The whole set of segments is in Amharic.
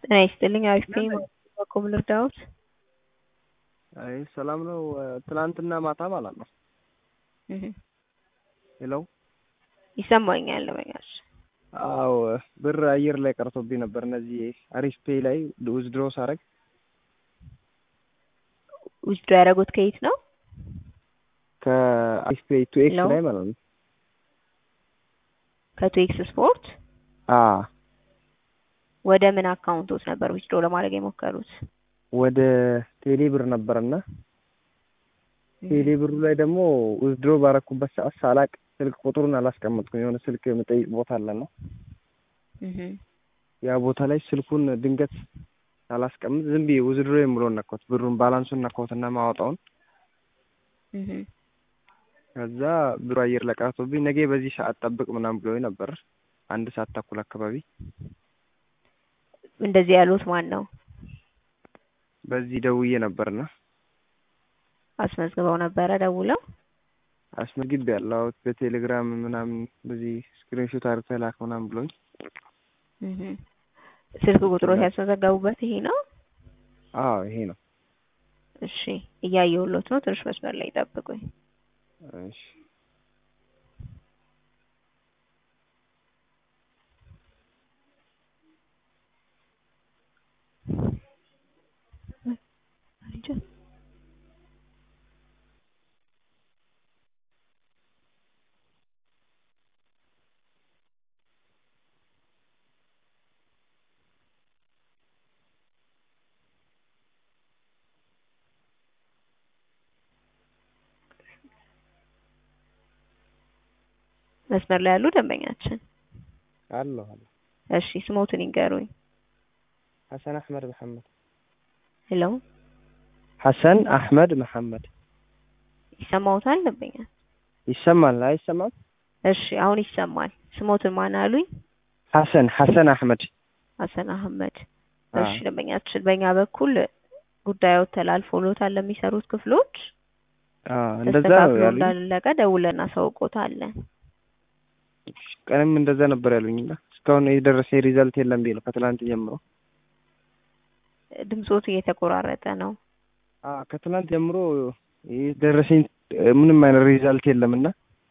ጤና ይስጥልኝ አሪፍ ነኝ በበኩል ልርዳዎት? አይ ሰላም ነው። ትናንትና ማታ ማለት ነው። እህ ሄሎ ይሰማኛል ለመያዝ አዎ ብር አየር ላይ ቀርቶብኝ ነበር። እነዚህ አሪፍ ፔይ ላይ ዊዝድሮ ሳረግ ዊዝድሮ ያደረጉት ከየት ነው? ከአሪፍ ፔይ ቱ ኤክስ ሄሎ? ላይ ማለት ነው። ከቱኤክስ ስፖርት አ ወደ ምን አካውንቶት ነበር ዊዝድሮ ለማድረግ የሞከሩት? ወደ ቴሌ ብር ነበርና ቴሌ ብሩ ላይ ደግሞ ዊዝድሮ ባረኩበት ሰዓት ሳላቅ ስልክ ቁጥሩን አላስቀመጥኩም። የሆነ ስልክ የምጠይቅ ቦታ አለና እህ ያ ቦታ ላይ ስልኩን ድንገት ሳላስቀምጥ ዝም ብዬ ዊዝድሮ የምለውን ነካሁት። ብሩን ባላንሱን ነካሁትና ማወጣውን እህ ከዛ ብሩ አየር ላይ ቀርቶብኝ ነገ በዚህ ሰዓት ጠብቅ ምናምን ብሎኝ ነበር። አንድ ሰዓት ተኩል አካባቢ እንደዚህ ያሉት ማን ነው? በዚህ ደውዬ ነበርና አስመዝግበው ነበረ ደውለው? አስመዝግቤ ያለው በቴሌግራም ምናምን በዚህ ስክሪንሾት አድርገህ ላክ ምናምን ብሎኝ እህ ስልክ ቁጥሮት ያስመዘገቡበት ይሄ ነው? አዎ ይሄ ነው። እሺ እያየሁሎት ነው። ትንሽ መስመር ላይ ጠብቁኝ። እሺ መስመር ላይ ያሉ ደንበኛችን አለሁ አለሁ። እሺ ስሞትን ይንገሩኝ። ሐሰን አህመድ መሐመድ ሄሎ ሐሰን አህመድ መሐመድ ይሰማዎታል ደንበኛ? ይሰማል አይሰማም? እሺ አሁን ይሰማል። ስሞትን ማን አሉኝ? ሐሰን ሐሰን አህመድ ሀሰን አህመድ። አ እሺ ደንበኛችን በእኛ በኩል ጉዳዮት ተላልፎሎታል ለሚሰሩት ክፍሎች አ እንደዛ ነው ተስተካክሎ ያሉኝ። እንዳለቀ ደውለን እናሳውቆታለን። ቀንም እንደዛ ነበር ያሉኝና እስካሁን የደረሰ ሪዛልት የለም ብዬ ነው ከትላንት ጀምሮ። ድምጾቱ እየተቆራረጠ ነው። አ ከትላንት ጀምሮ የደረሰኝ ምንም አይነት ሪዛልት የለምና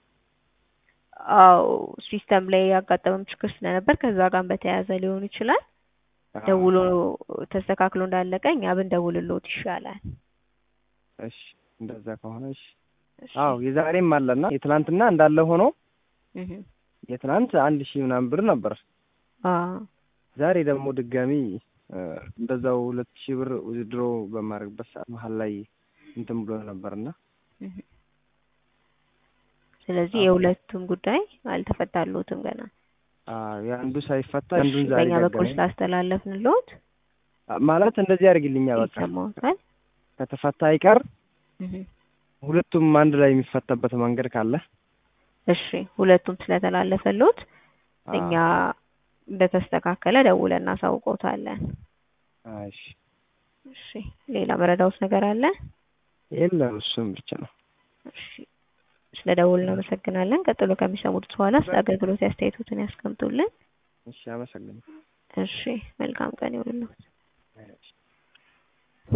አው ሲስተም ላይ ያጋጠመም ችግር ስለነበር ከዛ ጋር በተያያዘ ሊሆን ይችላል። ደውሎ ተስተካክሎ እንዳለቀ እኛ ብንደውልሎት ይሻላል። እሺ እንደዛ ከሆነ እሺ። እሺ። አዎ የዛሬም አለና የትላንትና እንዳለ ሆኖ እህ የትናንት አንድ ሺህ ምናምን ብር ነበር። አ ዛሬ ደግሞ ድጋሚ እ እንደዛው ሁለት ሺህ ብር ዊዝድሮ በማድረግበት ሰዓት መሀል ላይ እንትን ብሎ ነበርና እህ ስለዚህ አዎ። የሁለቱም ጉዳይ አልተፈታሎትም ገና። አ የአንዱ ሳይፈታ እሺ አንዱን ዛሬ በእኛ በኩል ገጠመኝ። ስላስተላለፍንሎት አ ማለት እንደዚህ ያደርግልኛል በቃ ይሰማዎታል? ከተፈታ አይቀር እህ ሁለቱም አንድ ላይ የሚፈታበት መንገድ ካለ እሺ ሁለቱም ስለተላለፈሎት አ እኛ እንደተስተካከለ ደውለን እናሳውቆታለን። እሺ እሺ ሌላ መረዳውት ነገር አለ? የለም እሱም ብቻ ነው። እሺ ስለ ደውል እናመሰግናለን። ቀጥሎ ከሚሰሙት በኋላ ስለ አገልግሎት አስተያየቶትን ያስቀምጡልን። እሺ አመሰግናለሁ። እሺ መልካም ቀን ይሁንልዎት። እሺ